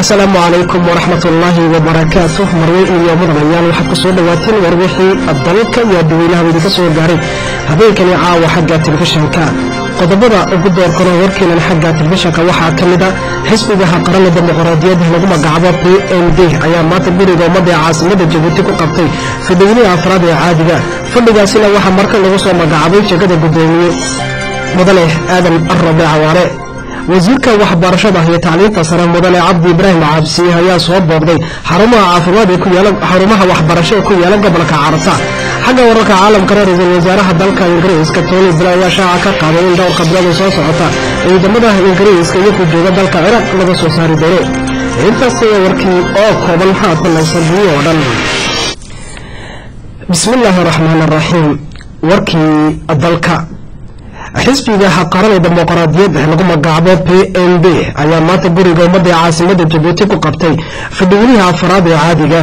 asalaamu calaykum waraxmat ullaahi wabarakaatu marweyn iyo mudanayaal waxaad ku soo dhawaateen war wixii dalka iyo dadweynaha idinka soo gaaray habeenkani caawa xagga telefishanka qodobada ugu doorkano warkeenan xagga telefishanka waxaa ka mid a xisbigaha qaranka dimuqraadiyadda lagu magacaabo p m d ayaa maanta guriga ummadda ee caasimada jabuuti ku qabtay fadhiweynihi afraad ee caadiga fadhigaasina waxaa marka lagu soo magacaabay jegada guddoomiye mudane aadan arabe cawaare wasiirka waxbarashada iyo tacliinta sare mudane cabdi ibraahim caabsiye ayaa soo booqday xarumaha caafimaad ee ku yaala xarumaha waxbarasho ee ku yaala gobolka carabta xagga wararka caalamkana ra-iisul wasaaraha dalka ingiriiska tony blair ayaa shaaca ka qaaday in dhowrka bilood soo socota ciidamada ingiriiska iyo ku jooga dalka ciraaq laga soo saari doono intaas ayaa warkii oo kooban haatan laysadbiyo oo dhan bismi illaahi araxmaan araxiim warkii dalka xisbiga qaran ee dimuqraadiyadda lagu magacaabo p n b ayaa maanta guriga ummadda ee caasimada jabuuti ku qabtay fadhiweynihi afaraad ee caadiga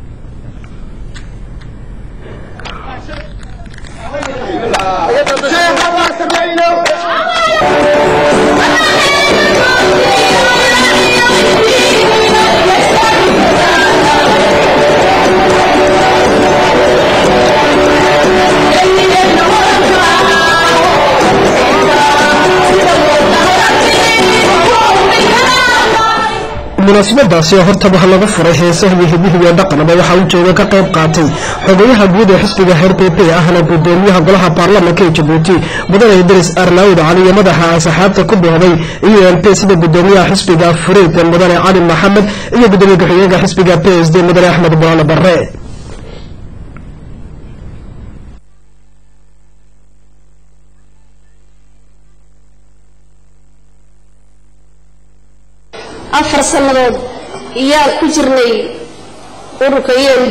munaasabadaasi oo hortaba laga furay heesaha iyo hidihi iyo dhaqanaba waxaa uu jooga ka qayb qaatay xogayaha guud ee xisbiga r p p ahna gudoomiyaha golaha baarlamanka ee jabuuti mudane idris arnaawd cali iyo madaxa asxaabta ku dooday u n p sida gudoomiyaha xisbiga furiid mudane cali maxamed iyo gudoomiye ku-xigeenka xisbiga p s d mudane axmed buraale barre afar sannadood iyaan ku jirnay ururka e m d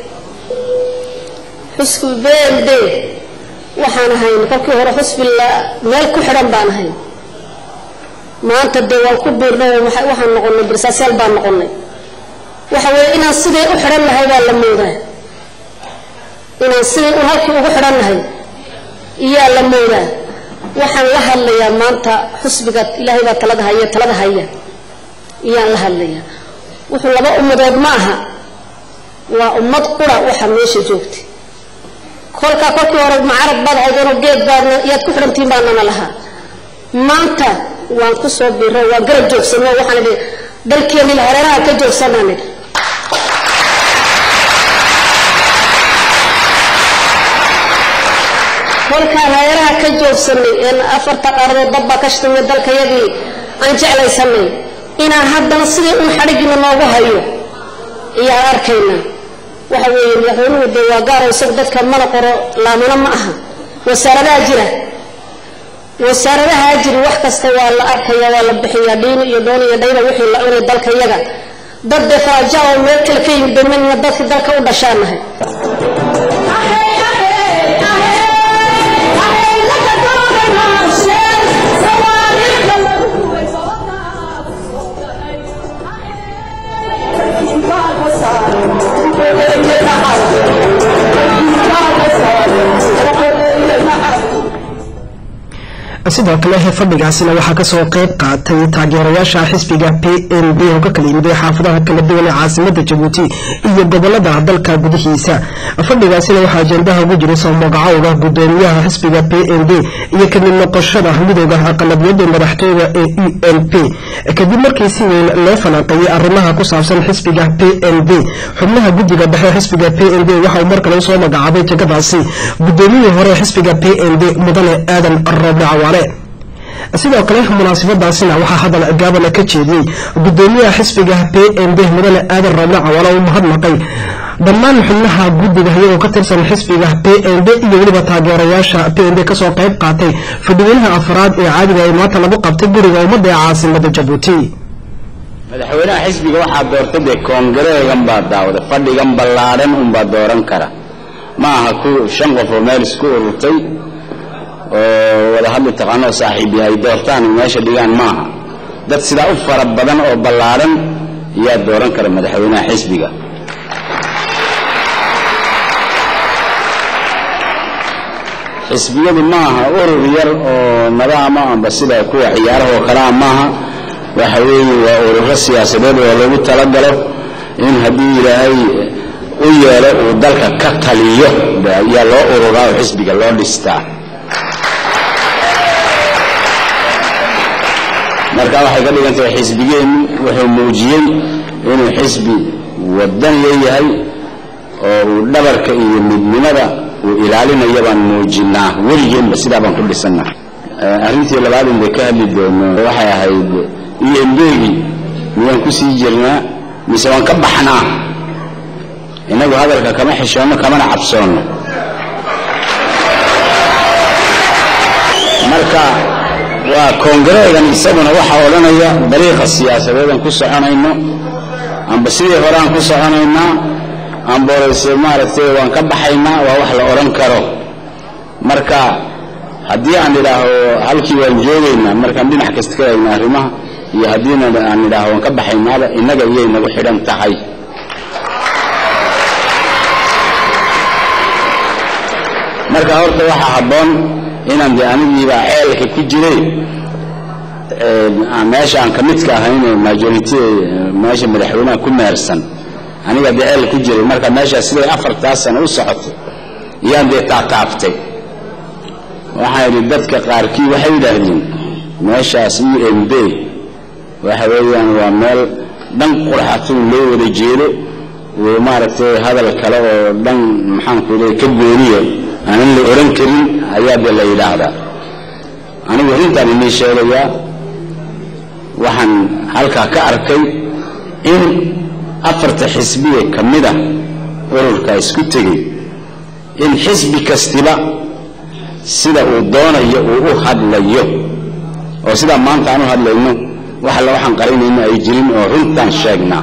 xusbi b m d waxaan ahayn kolkii hore xusbi meel ku xidhan baan ahayn maanta dee waan ku biirnay waxaan noqonay barsaasaal baan noqonay waxa weeye inaan siday u xidhan nahay baa la moodaa inaan siday u halkii ugu xidhan nahay iyaa la moodaa waxaan la hadlayaa maanta xusbiga ilaahay baa talada haya talada haya iyaan la hadlayaa wuxuu laba ummadood ma aha waa ummad qura waxa meesha joogtay kolkaa kolkii hore macarad baad haydeenoo geed baadna iyaad ku xidhantiin baanana lahaa maanta waan ku soo biiray waan garab joogsan waxaan idhi dalkeenni hareeraha ka joogsanaan idhi kolkaan hareeraha ka joogsanay een afarta qaaradood dabbaa ka shtamay dalkayagii aan jeclaysanay inaan haddana sidii un xadhigina noogu hayo iyaan arkaynaa waxa weeye madaxweynuhu dee waa gaaro isagu dadka mana qoro laamano ma aha wasaaradaha jira wasaaradahaa jiri wax kasta waa la arkaya waa la bixiyaa dhiini iyo dooni iyo dhayda wixii la cunay dalka iyaga dad dee faraaja oo meel kale ka yimid damanina dadkii dalka u dhashaanahay sidoo kale fadhigaasina waxaa kasoo qayb qaatay taageerayaasha xisbiga p n b oo ka kala yimiday xaafadaha kala duwan ee caasimada jabuuti iyo gobolada dalka gudihiisa fadhigaasina waxaa ajendaha ugu jiray soo magacowga gudoomiyaha xisbiga p n b iyo kamid noqoshada midooda aqalabiyada madaxtooyda ee u n p kadib markii si weyn loo falanqeeyey arimaha ku saabsan xisbiga p n b xubnaha guddiga dhexe xisbiga p n b waxa uu markale usoo magacaabay jegadaasi gudoomiyihii hore xisbiga p n b mudane aadan roble cawaale sidoo kale munaasabadaasina waxaa hadal gaabana ka jeediyey gudoomiyaha xisbiga p n b mudane aadan roble cawaale uu mahadnaqay dhammaan xubnaha guddiga iyagoo ka tirsan xisbiga p n b iyo weliba taageerayaasha p n b kasoo qayb qaatay fadhiweynaha afraad ee caadiga ee maanta lagu qabtay guriga ummadda ee caasimada jabuuti madaxweynaha xisbiga waxaa doortay dee koongareegan baa daawday fadhigan ballaadhan unbaa dooran kara ma aha ku shan qof oo meel isku ururtay oo wada hadli taqaanoo saaxiib yahay doortaan meesha dhigaan maaha dad sidaa u fara badan oo ballaadhan yaa dooran kara madaxweynaha xisbiga xisbiyadu maaha urur yar oo nadaama amba sida kuwa ciyaaraha oo kalea maaha waxa weeye waa ururo siyaasadeed oo lagu talagalo in haddii ilaahay u yeelo uu dalka ka taliyo ayaa loo ururaa oo xisbiga loo dhistaa marka waxay ka dhigan tahay xisbigeennu wuxuu muujiyey inuu xisbi wadaniya yahay oo uu dhabarka iyo midnimada uu ilaalinayo baan muujinaa weligeenba sidaa baan ku dhisannaa arrintii labaad in bay ka hadli doono waxay ahayd embegi miyaan ku sii jirnaa mise waan ka baxnaa innagu hadalka kama xishoonno kamana cabsoonno marka waa koongareegan isaguna waxaa odhanaya dariiqa siyaasadeedan ku soconayno amba sidii hore aan ku soconaynaa amboreyse maaragtay waan ka baxaynaa waa wax la odhan karo marka haddii aan idhaaho halkii waan joogaynaa markaan dhinac kasta ka eegna arrimaha iyo haddiina aan idhaaho waan ka baxaynaaba innaga iyay nagu xidhan tahay marka horta waxaa habboon inaan de anigiibaa ceelka ku jiray meesha aan ka midka ahayn majority meesha madaxweynaha ku meersan aniga dee ceel ku jiray marka meeshaas siday afartaas sano u socotay iyaan dee taataabtay waxaan idhi dadka qaarkii waxay yidhaahdeen meeshaas u m b waxa weeyaan waa meel dhan qurxatun loo wada jeedo oo maaragtay hadal kale oo dhan maxaanku leey ka gooniya aanan la oran karin ayaa dee la yidhaahdaa anigu arrintaan inii sheegayaa waxaan halkaa ka arkay in afarta xisbiye ka mida ururka isku tegey in xisbi kastiba sida uu doonayo uu u hadlayo oo sidaa maanta aan u hadlayno wax alla waxaan qarinayno ay jirin oo runtaan sheegnaa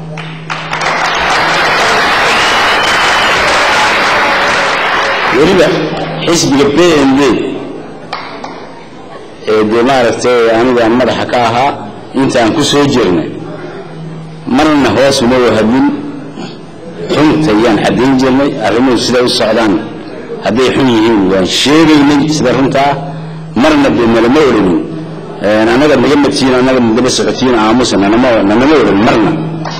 weliba xisbiga b n d ee dee maaragtay anigaan madaxa ka ahaa intaan ku soo jirnay marna hoos uma wahadin runta yaan caddayn jirnay arrimuhu siday u socdaan hadday xun yihiin waan sheegaynay sida runtaa marna dee nalama odhanin annaga naga matiin annaga nadaba socotiin aamusa nanama nanama odhan marna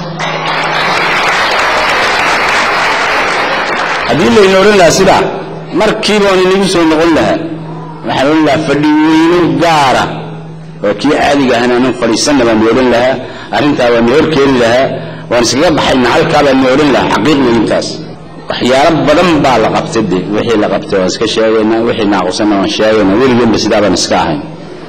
haddii layna odhan lahaa sidaa markiiba waan inagu soo noqon lahaa waxaan odhan lahaa fadhi weyno gaara oo kii caadiga ahna anan fadhiisanna baan odhan lahaa arrintaa waan hor keeni lahaa waan iskaga baxayna halkaa baan odhan lahaa xaqiiqda intaas waxyaalo badan baa la qabtay de wixii la qabtay waan iska sheegaynaa wixii naaqusanna waan sheegaynaa weligeenba sidaa baan iska ahayn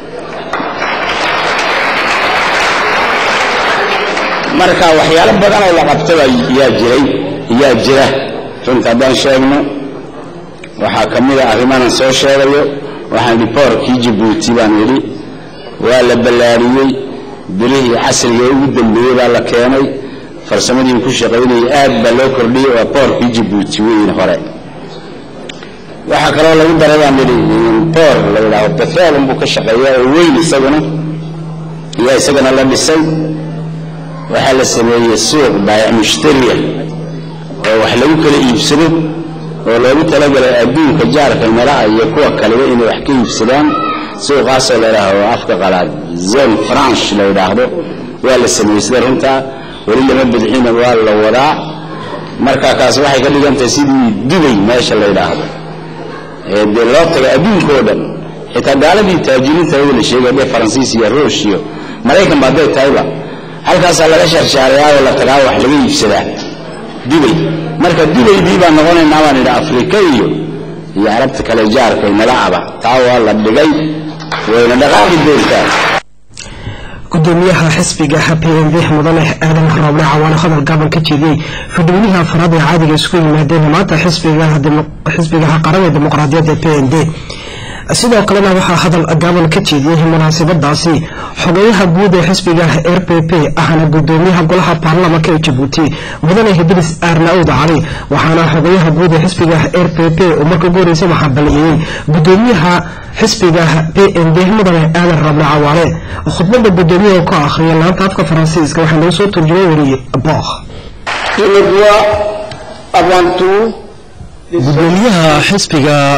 marka waxyaalo badan oo la qabtaba yaa jiray yaa jira runta haddaan sheegno waxaa ka mid a arrimahan soo sheegayo waxaan idhi boorkii jabuuti baan idhi waa la ballaariyey bilihii casriga ugu dambeeyey baa la keenay farsamadii ku shaqaynayay aad baa loo kordhiyey waa boorkii jabuuti weyn hore waxaa kaloo lagu daray baan idhi boor la yidhaaho betrol unbuu ka shaqeeyaa oo weyn isaguna iyo isagana la dhisay waxaa la sameeyey suuq baayac mushtariya oo wax lagu kala iibsado oo loogu talagalay adduunka jaarka mala'a iyo kuwa kaleba inay wax ka iibsadaan suuqaasoo la yidhaahdo afka qalaad zone franche la yidhaahdo waa la sameeyey sida runtaa weli lama bidxina waa la wadaa marka kaas waxay ka dhigan tahay sidii dubay meesha la yidhaahdo ee dee loo tagay adduunka oo dhan xitaa gaaladii taajiriinta wada la sheegay dee faransiis iyo ruush iyo maraykan ba hadday tahayba halkaasaa laga sharshaarayaa oo la tagaa wax laga iibsadaa dubay marka dubaydii baan noqonaynaa baan idhi afrika iyo iyo carabta kale jaarka inala aba taa waa la dhigay wayna dhaqaaqi doontaa gudoomiyaha xisbiga p n b mudane aadan rooble cawaane hadal gaaban ka jeediyey fadhoweynaha afraad ee caadiga isku yimaadeen maanta xisbigaha qaran ee dimuqraadiyadda p n b sidoo kalena waxaa hadal gaaban ka jeediyey munaasabadaasi xogeyaha guud ee xisbiga r p p ahna gudoomiyaha golaha baarlamanka ee jabuuti mudane hidris aarnaud cali waxaana xogeyaha guud ee xisbiga r p p uu marka ugu horeysa waxaa baliyeyey gudoomiyaha xisbiga p n b mudane aadan rable cawaale khudbada gudoomiyaha ka akhriya laanta afka faransiiska waxaa lagu soo turjumay wariyey booh gudoomiyaha xisbiga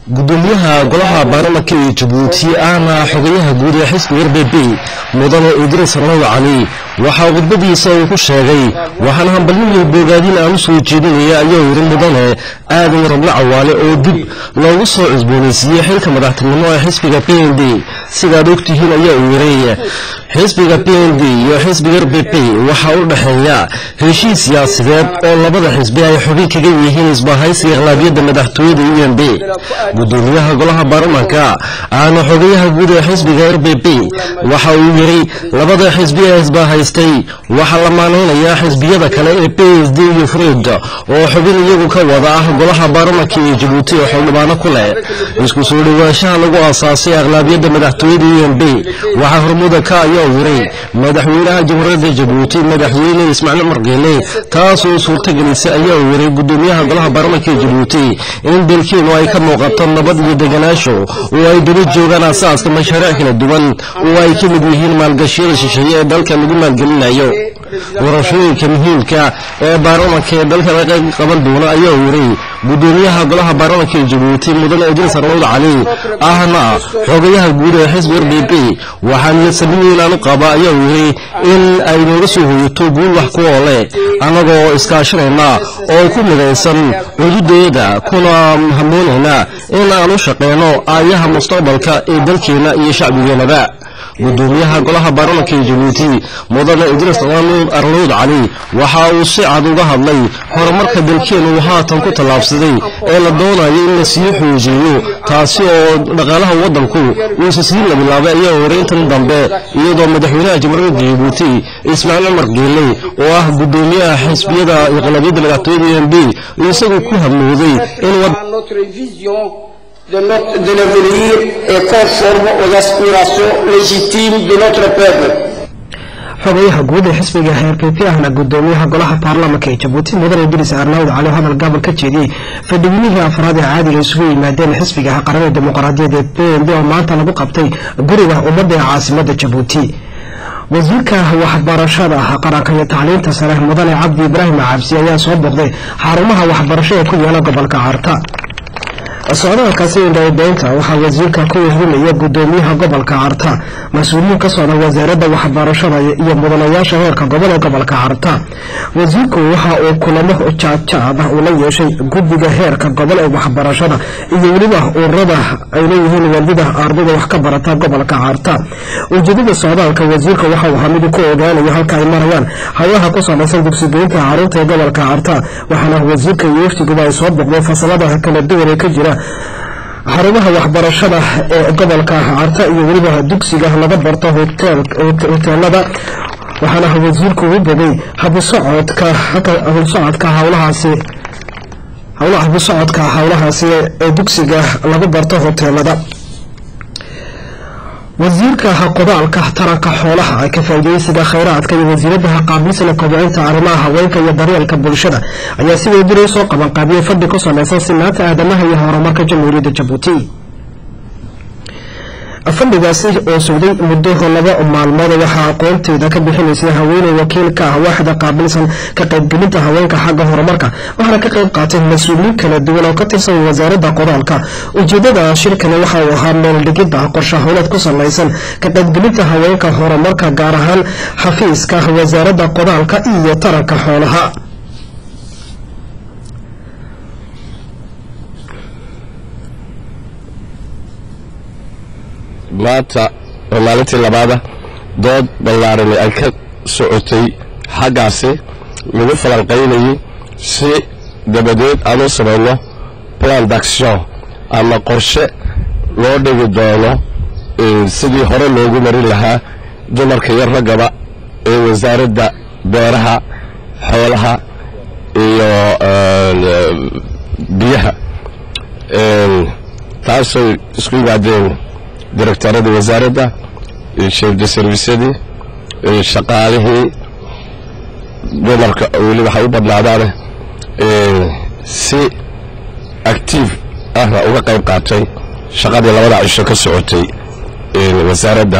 gudoomiyaha golaha baarlamanka ee jabuuti ahna xogayaha guud ee xisbiga r b b mudane idriis raw cali waxaa khudbadiisa uu ku sheegay waxaan hambalyihi boogaadin aan u soo jeedinaya ayaa yidhi mudane aadan rable cawaale oo dib loogu soo cusboonaysiiyey xilka madaxtinimo ee xisbiga p n d sidaad ogtihiin ayaa uu yidhi xisbiga p n d iyo xisbiga r b b waxaa u dhexeeya heshiis siyaasadeed oo labada xisbi ay xubin kaga yihiin isbahaysiga aqlaabiyadda madaxtooyada u n b gudoomiyaha golaha baarlamanka ahna xogayaha guud ee xisbiga r b b waxa uu yidhi labada xisbi ee isbahaystay waxaa la maanaynayaa xisbiyada kale ee p s d iyo fred oo xubin iyagu ka wada ah golaha baarlamanka ee jabuuti oo xildhibaano ku leh isku soo dhowaanshaha lagu aasaasay aqlaabiyadda madaxtooyada u n b waxaa hormuda ka ayaa yidhi madaxweynaha jamhuuriyadda jabuuti madaxweyne ismaaciil margeele taasoo suurtagelisay ayaa yidhi gudoomiyaha golaha baarlamanka ee jabuuti in dalkiinu ay ka muuqato nabad iyo deganaasho oo ay daba joogaan asaaska mashaariic kala duwan oo ay ka mid yihiin maalgashiyada shisheeye ee dalka lagu maalgelinayo warashooyinka muhiimka ee baarlamanka ee dalka la qayb qaban doona ayaa yidhi gudoomiyaha golaha baarlamanka ee jabuuti mudane idriis arnawd cali ahna xogayaha guud ee xisbi r b b waxaa niyadsamin aan u qaba ayaa yidhi in ay nooga soo hoyato guul wax ku oole annagoo iskaashanayna oo ku midaysan cududeeda kuna hamoonayna in aan u shaqeyno aayaha mustaqbalka ee dalkeenna iyo shacbigeenaba gudoomiyaha golaha baarlamanka ee jabuuti mudane idriis arnuud cali waxa uu si cad uga hadlay horumarka dalkeenu uu haatan ku tallaabsaday ee la doonayo in la sii xoojiyo taasi oo dhaqaalaha waddanku uusa sii labilaabay ayaa horay intan dambe iyadoo madaxweynaha jamhuuriyadda jabuuti ismaaciil cumar geele oo ah gudoomiyaha xisbiyada iqlaabiyadda madaxtooyada u n b isagu ku hamooday in de, notre, de l'avenir est conforme aux aspirations légitimes de notre peuple. xogayaha guud ee xisbiga heer p p ahna gudoomiyaha golaha baarlamanka ee jabuuti mudane idriis arnaawd cali oo hadal gaabal ka jeediyey fadhiweynihii afraad ee caadiga isugu yimaadeen xisbiga qaranada dimuqraadiyaed ee p n d oo maanta lagu qabtay guriga ummadda ee caasimada jabuuti wasiirka waxbarashada qaranka iyo tacliinta sare mudane cabdi ibraahim cabsi ayaa soo booqday xarumaha waxbarasho ee ku yaala gobolka carta socdaalkaasi indhadeynta waxaa wasiirka ku wehrinaya gudoomiyaha gobolka carta mas-uuliyiin ka socda wasaaradda waxbarashada iyo mudanayaasha heerka gobol ee gobolka carta wasiirku waxa uu kulamo jaadjaad ah uu la yeeshay guddiga heerka gobol ee waxbarashada iyo weliba ururada ay leeyihiin waalida ardayda wax ka barata gobolka carta ujeedada socdaalka wasiirka waxa uu ahaa mid ku ogaanayo halka ay marayaan hawlaha ku samaysan dugsigeynta caruurta ee gobolka carta waxaana wasiirka iyo wafdiguba ay soo boqdeen fasalada kala duwan ee ka jira xarumaha waxbarashada ee gobolka carta iyo weliba dugsiga laga barto hoteelada waxaana wasiirku u bogay habusocodka habusocodka hawlahaasi habusocodka hawlahaasi ee dugsiga lagu barto hoteelada wasiirka qodaalka taranka xoolaha ka faa'iideysiga khayraadka iyo wasiiradaha qaabilsana kobcinta arrimaha haweenka iyo daryeelka bulshada ayaa sidoo diray soo qabanqaabiyey fadhi ku samaysan sinaanta aadamaha iyo horumarka jamhuuriyadda jabuuti fadhigaasi oo socday muddo laba maalmood waxaa aqoonteeda ka bixinaysay haweeney wakiil ka ah waaxda qaabilsan ka qaybgelinta haweenka xagga horumarka waxaana ka qayb qaatay mas-uuliyiin kala duwan oo ka tirsan wasaaradda qodaalka ujeedada shirkani waxa uu ahaa meeldhigidda qorshe howleed ku salaysan ka qaybgelinta haweenka horumarka gaar ahaan xafiiska wasaaradda qodaalka iyo taranka xoolaha maanta oo maalintii labaada dood ballaarani ay ka socotay xaggaasi lagu falanqaynayay si dabadeed aan u samayno plan d'action ama qorshe loo dhigi doono sidii hore loogu marin lahaa dumarka iyo raggaba ee wasaaradda beeraha xoolaha iyo biyaha taasoo isku yimaadeen directooradii wasaaradda chef de servicedii shaqaalihii dumarka weli waxay u badnaadaane si actiif ahna uga qayb qaatay shaqadii labada cisho ka socotay wasaaradda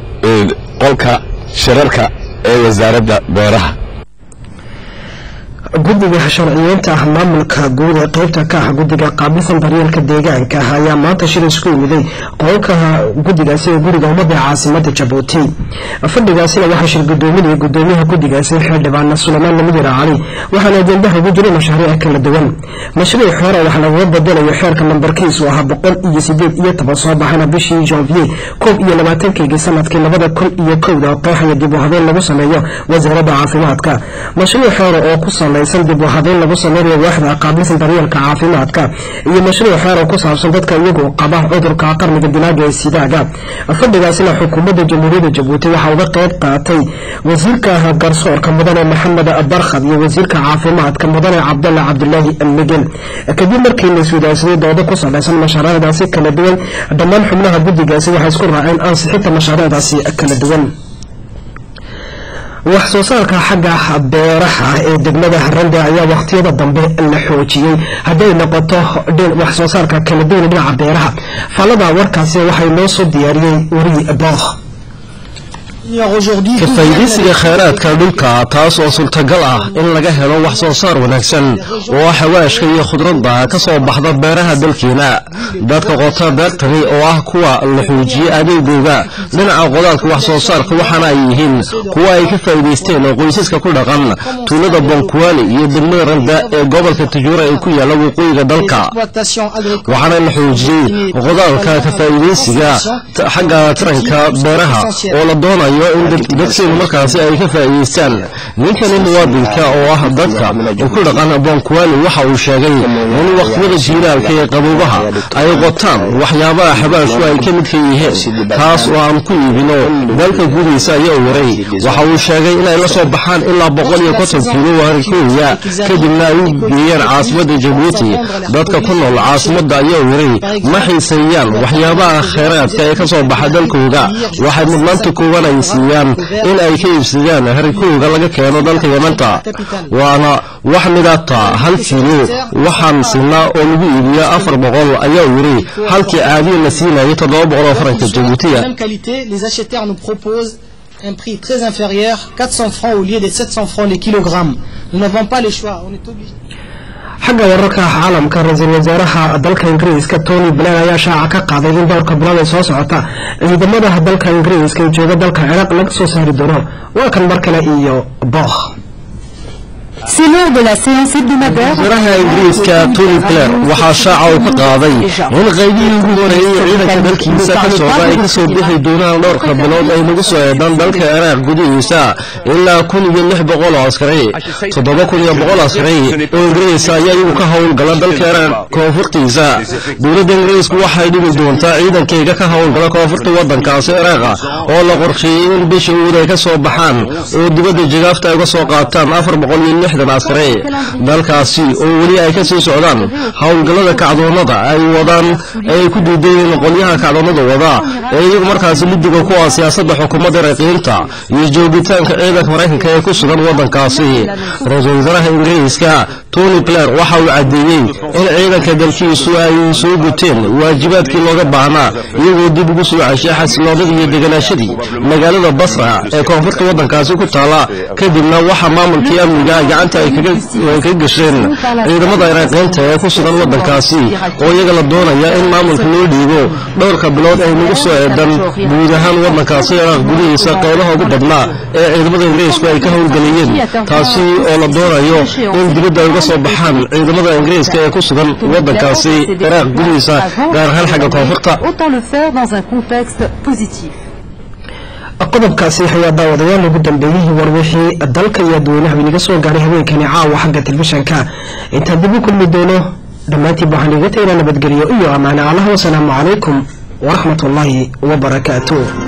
qolka shirarka ee wasaaradda beeraha guddiga sharciyeynta ah maamulka guud ee qeybta ka ah guddiga qaabilsan daryeelka deegaanka ah ayaa maanta shir isku yimiday qolka guddigaasi ee guriga ummadda caasimada jabuuti fadhigaasina waxaa shir gudoominaya gudoomiyaha guddigaasi xildhibaan suleymaan namidira cali waxaana ajendaha ugu jiray mashaariic kala duwan mashruuc xoora wax lagaga bedelayo xeerka nambarkiisu ahaa boqol iyo sideed iyo toban soo baxana bishii janvier koob iyo labaatankeygii sanadkii labada kun iyo kowda oo qeexaya dib u habeen lagu sameeyo wasaaradda caafimaadka mashruuc xoora oo ku salaysan dib u habeen lagu sameynayo waaxda qaabilsan daryeelka caafimaadka iyo mashruuc xoor oo ku saabsan dadka iyagu qaba cudurka qarniga dilaaga ee sidaaga fadhigaasina xukuumadda jamhuuriyadda jabuuti waxaa uga qeyb qaatay wasiirka garsoorka mudane maxamed barkhad iyo wasiirka caafimaadka mudane cabdalla cabdulaahi migel kadib markii la iswadaagsaday doodo ku salaysan mashaariicdaasi kala duwan dhammaan xubnaha guddigaasi waxay isku raaceen ansixinta mashaariicdaasi kala duwan wax soo saarka xagga beeraha ee degmada harande ayaa wakhtiyada dambe la xoojiyey hadday noqoto wax soo saarka kala duwan dhinaca beeraha faalada warkaasi waxay noo soo diyaariyey weri bookh ka faa'iidaysiga khayraadka dhulka taas oo suurtagal ah in laga helo wax soo saar wanaagsan oo xawaashka iyo khudradda ka soo baxda beeraha dalkeena dadka qota beertani oo ah kuwa la xoojiyey adeegooga dhinaca qodaalka wax soo saarka waxaana ay yihiin kuwa ay ka faa'iidaysteen oo qoysaska ku dhaqan tuulada bonkuwaali iyo degmada randa ee gobolka tajuura ee ku yaalla waqooyiga dalka waxaana la xoojiyey qodaalka ka faa'iidaysiga xagga taranka beeraha oo la doonayo in dadkeenu markaasi ay ka faa'iidaystaan ninkani muwaadinka oo ah dadka ku dhaqan bonkuwaali waxa uu sheegay in waqtiyada jiilaalka ee qaboobaha ay qotaan waxyaabaha xabaashku ay ka midka yihiin taas oo aan ku iibino dalka gudihiisa ayaa waray waxa uu sheegay inay la soo baxaan ilaa boqol iyo konton kiilo waarikooya kadibna ay u geeyaan caasimadda jabuuti dadka ku nool caasimadda ayaa waray ma xiiseeyaan waxyaabaha khayraadka ee ka soo baxa dalkooda waxay mudnaanta kooban ay siiyaan in ay ka iibsadaan harikooga laga keeno dalka yamanta waana wax midata hal kiilo waxaan siinaa oo lagu iibiyo afar boqol ayaa yiri halkii caadiya la siinayo toddoba boqol oo faranka jabuutiya un prix très inférieur, 400 francs au lieu des 700 francs les kilogrammes. Nous n'avons pas le choix, on est obligé. xagga wararka caalamka ra-iisul wasaaraha dalka ingiriiska tony blair ayaa shaaca ka qaaday in dhowrka bilood ee soo socota ciidamada dalka ingiriiska ee jooga dalka ciraaq laga soo saari doono waa kan mar kale iyo bookh C'est lors de la séance hebdomadaire. wasiiraha ingiriiska tony blair waxaa shaaca uu ka qaaday in qaybihii ugu horeeyey ciidanka dalkiisa ka socda ay kasoo bixi doonaan dhowrka bilood ay nagu soo eedaan dalka ciraaq gudihiisa ilaa kun iyo lix boqol oo askari toddoba kun iyo boqol askari oo ingiriisa ayaa iyagu ka howlgala dalka ciraaq koonfurtiisa dowladda ingiriisku waxay dhigi doontaa ciidankayga ka howlgala koonfurta wadankaasi ciraaqa oo la qorsheeyey in bisha uud ay ka soo baxaan oo dibadda jagaafta ay uga soo qaataan afar boqol iyo lixdan askari dalkaasi oo weli ay ka sii socdaan howlgallada kacdoonada ay wadaan ay ku diideen qolyaha kacdoonada wada ee iyagu markaasi lidiga ku ah siyaasadda xukuumadda raqiinta iyo joogitaanka ciidanka maraykanka ee ku sugan wadankaasi ra-iisul wasaaraha ingiriiska tony blair waxa uu caddeeyey in ciidanka dalkiisu ay soo guteen waajibaadkii looga baahnaa iyagoo dib ugu soo ceshay xasiloonadii iyo deganaashadii magaalada basra ee koonfurta wadankaasi ku taala kadibna waxa maamulkii amniga gacanta ay kaga gasheen ciidamada iraaqiinta ee ku sugan wadankaasi oo iyaga la doonaya in maamulka loo dhiibo dhowrka bilood ay nagu soo eedan guud ahaan wadankaasi iraaq gudihiisa qeybaha ugu badnaa ee ciidamada ingiriisku ay ka howlgeliyeen taasi oo la doonayo in dibadda ay uga soo baxaan ciidamada ingiriiska ee ku sugan wadankaasi iraaq gudihiisa gaar ahaan xagga koonfurta Autant le faire dans un contexte positif. qodobkaasi ayaa daawadayaal ugu dambeeyey warwixii dalka iyo dadweynaha inaga soo gaaray haweenkani caawa xagga telefishanka intaan dib u kulmi doono dhammaantiin waxaan iga tagnaa nabadgelyo iyo ammaane allah wasalaamu calaykum waraxmat ullaahi wabarakaatuh